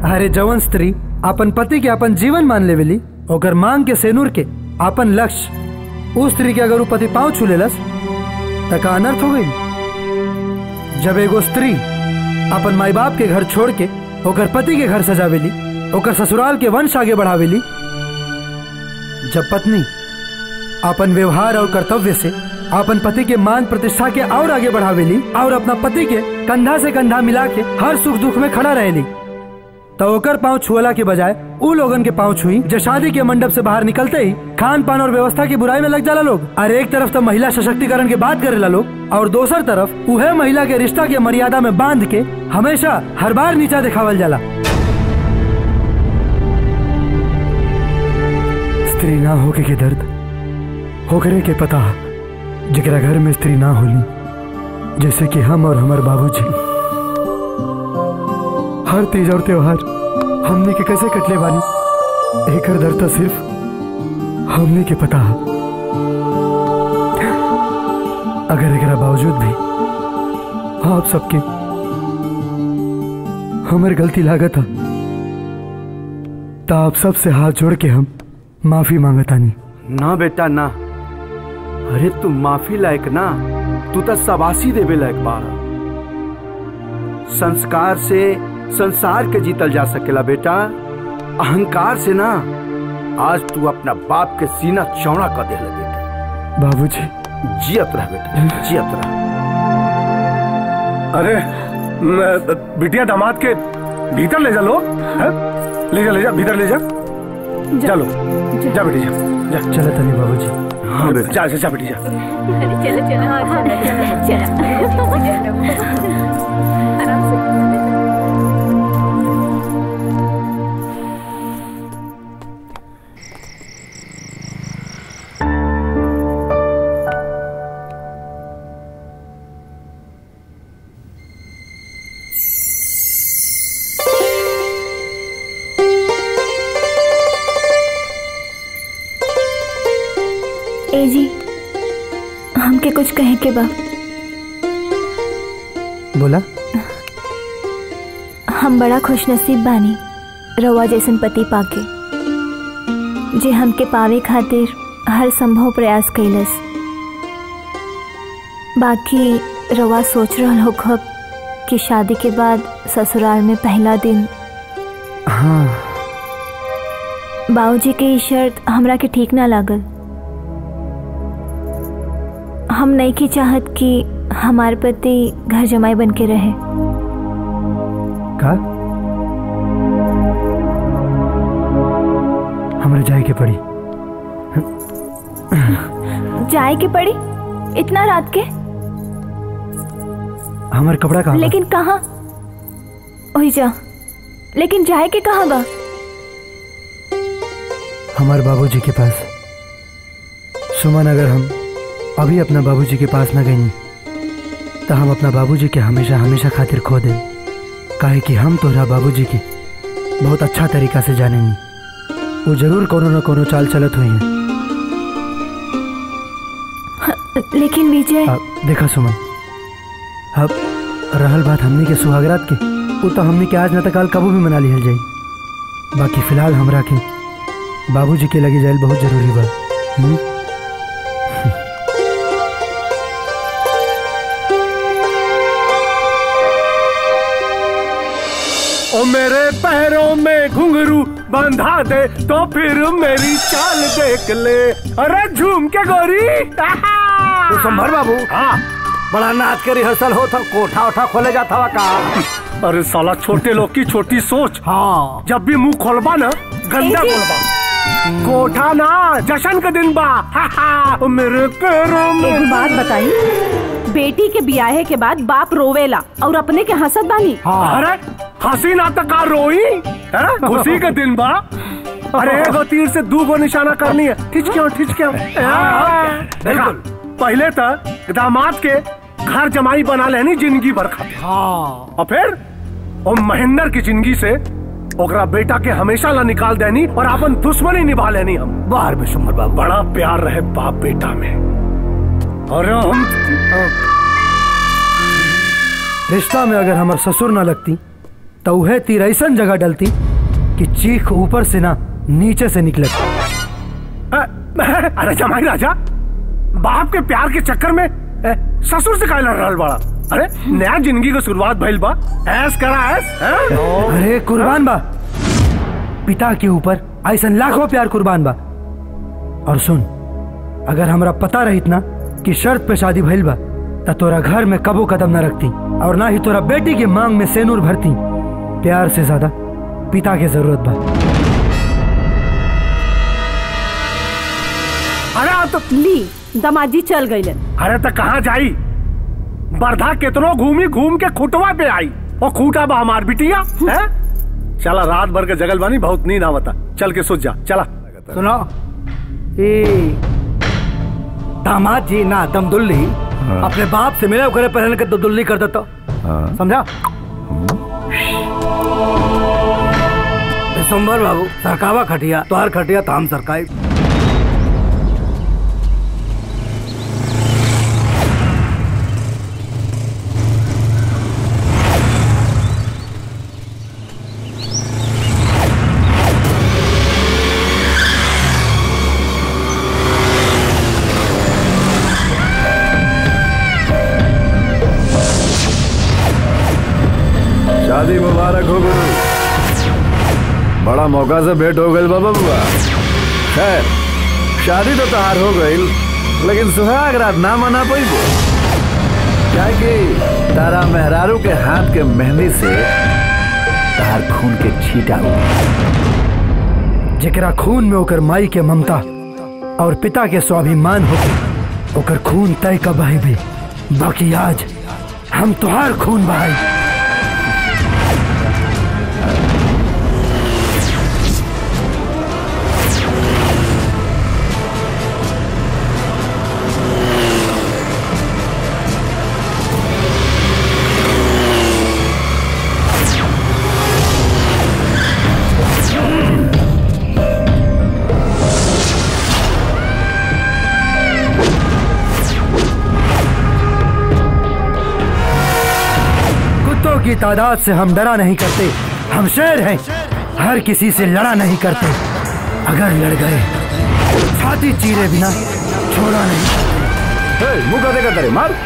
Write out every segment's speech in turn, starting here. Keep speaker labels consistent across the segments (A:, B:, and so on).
A: अरे जवन स्त्री अपन पति के अपन जीवन मान लेवेली ओकर मांग के सेनूर के अपन लक्ष्य उस स्त्री के अगर उ पति पाँव छू लेलस त का अनर्थ हो गई जब एगो स्त्री अपन माई बाप के घर छोड़ के ओकर पति के घर सजावेली ओकर ससुराल के वंश आगे बढ़ावेली जब पत्नी अपन व्यवहार और कर्तव्य से अपन पति के मान प्रतिष्ठा के और आगे बढ़ावेली और अपना पति के कंधा से कंधा मिला के हर सुख दुख में खड़ा रहेली तो ओकर पाँव छुअला के बजाय उ लोगन के पाँव छुई जो शादी के मंडप से बाहर निकलते ही खान पान और व्यवस्था की बुराई में लग जाला लोग अरे एक तरफ तो महिला सशक्तिकरण की बात करेला लोग और दोसर तरफ उहे महिला के रिश्ता के मर्यादा में बांध के हमेशा हर बार नीचा दिखावल जाला स्त्री ना होके के दर्द होकरे के पता जकरा घर में स्त्री ना होली जैसे कि हम और हमार बाबूजी हर तीज और त्योहार हमने के कैसे कटले बानी एकर दर्द तो सिर्फ हमने के पता है अगर एकरा बावजूद भी आप सबके हमर गलती लागत है तो आप सबसे हाथ जोड़ के हम माफी मांगतानी
B: ना बेटा ना अरे तू माफी लायक ना तू तो सबासी देवे लायक बारा संस्कार से संसार के जीतल जा सकेला बेटा अहंकार से ना आज तू अपना बाप के सीना चौड़ा कर दे बेटा
A: बाबूजी
B: जियत रह बेटा जियत रह
C: अरे न- बिटिया दामाद के भीतर ले जा लो हैं? ले जा ले जा भीतर ले जा चलो जा बेटी जा जा
A: चलो तनी बाबूजी
B: हाँ बेटा
C: जा जा, जा बेटी जा
D: चलो चलो हाँ चलो आराम से
E: ए जी हमके कुछ कहे के बा
A: बोला
E: हम बड़ा खुशनसीब बानी रवा जैसन पति पाके जे हमके पावे खातिर हर संभव प्रयास कैलस बाकी रवा सोच रहल हो खब कि शादी के बाद ससुराल में पहला दिन
A: हाँ
E: बाबूजी के ई शर्त हमरा के ठीक ना लागल हम नहीं की चाहत कि हमार पति घर जमाई बन के रहे
A: का हमरा जाए के पड़ी
E: जाए के पड़ी इतना रात के
A: हमार कपड़ा कहाँ बा?
E: लेकिन कहाँ ओही जा लेकिन जाए के कहाँ बा
A: हमारे बाबूजी के पास सुमन अगर हम अभी अपना बाबूजी के पास न गई तो हम अपना बाबूजी के हमेशा हमेशा खातिर खो दें काहे कि हम तोहरा बाबूजी की बहुत अच्छा तरीका से जाने वो जरूर कोनो न कोनो चाल चलत हुई हैं
E: लेकिन विजय
A: अब देखा सुमन अब रहल बात हमनी के सुहागरात के वो तो हमनी के आज न तो काल कबू भी मना लिहल जाई बाकी फिलहाल हमरा के बाबूजी के लगे जाइल बहुत जरूरी बा हुँ?
C: ओ मेरे पैरों में घुंघरू बंधा दे तो फिर मेरी चाल देख ले अरे झूम के गोरी
B: तो संभर बाबू
C: हाँ
B: बड़ा नाच के रिहर्सल हो था कोठा उठा खोले जाता हुआ का
C: अरे साला छोटे लोग की छोटी सोच
B: हाँ
C: जब भी मुंह खोलबा ना गंदा बोलबा कोठा ना जशन के दिन बा हा, हा, ओ मेरे पैरों
F: एक
C: में
F: बात बताई बेटी के बियाहे के बाद बाप रोवेला और अपने के हंसत बानी
C: अरे हंसी ना तो का रोई है खुशी के दिन बा अरे एगो तीर से दू गो निशाना करनी है ठिच क्यों ठिच क्यों देखा पहले तो दामाद के घर जमाई बना लेनी जिंदगी भर खातिर
B: हाँ
C: और फिर ओ महेंद्र की जिंदगी से ओकरा बेटा के हमेशा ला निकाल देनी और अपन दुश्मनी निभा लेनी हम
B: बाहर में सुमर बाबू
C: बड़ा प्यार रहे बाप बेटा में और हम
A: रिश्ता में अगर हमार ससुर ना लगती तो वह तीर ऐसा जगह डलती कि चीख ऊपर से ना नीचे से निकले
C: अरे जमाई राजा बाप के प्यार के चक्कर में ए, ससुर से काहे लड़ रहल बड़ा अरे नया जिंदगी की शुरुआत भइल बा ऐस करा ऐस हैं?
A: अरे कुर्बान बा पिता के ऊपर ऐसा लाखों प्यार कुर्बान बा और सुन अगर हमरा पता रहित ना कि शर्त पे शादी भइल बा त तोरा घर में कबो कदम न रखती और ना ही तोरा बेटी के मांग में सेनूर भरती प्यार से ज्यादा पिता के जरूरत बा
C: अरे आप तो
F: ली दमाजी चल गई
C: अरे तो कहाँ जाई बरधा कितनो घूमी घूम के खुटवा पे आई और खूटा बा हमार बिटिया है चला रात भर के जगल बानी बहुत नींद आवता चल के सोच जा चला
B: सुनो ए दामाद जी ना दमदुल्ली अपने बाप से मिले करे पहले के दुल्ली कर देता समझा दिसंबर बाबू सरकावा खटिया तोहार खटिया तो हम सरकाई
G: शादी मुबारक हो गुरु बड़ा मौका से भेंट हो गई बाबा बुआ खैर शादी तो तहार हो गई लेकिन सुहाग रात ना मना पैबो क्या कि तारा मेहरारू के हाथ के मेहंदी से तार खून के छीटा हुआ
A: जेकरा खून में ओकर माई के ममता और पिता के स्वाभिमान हो ओकर खून तय का बहे भी बाकी आज हम तुहार खून बहाई कुत्तों की तादाद से हम डरा नहीं करते हम शेर हैं हर किसी से लड़ा नहीं करते अगर लड़ गए छाती चीरे बिना छोड़ा नहीं
G: हे, मुंह का देखा तेरे मार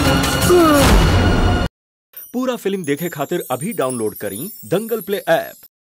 H: पूरा फिल्म देखे खातिर अभी डाउनलोड करी दंगल प्ले ऐप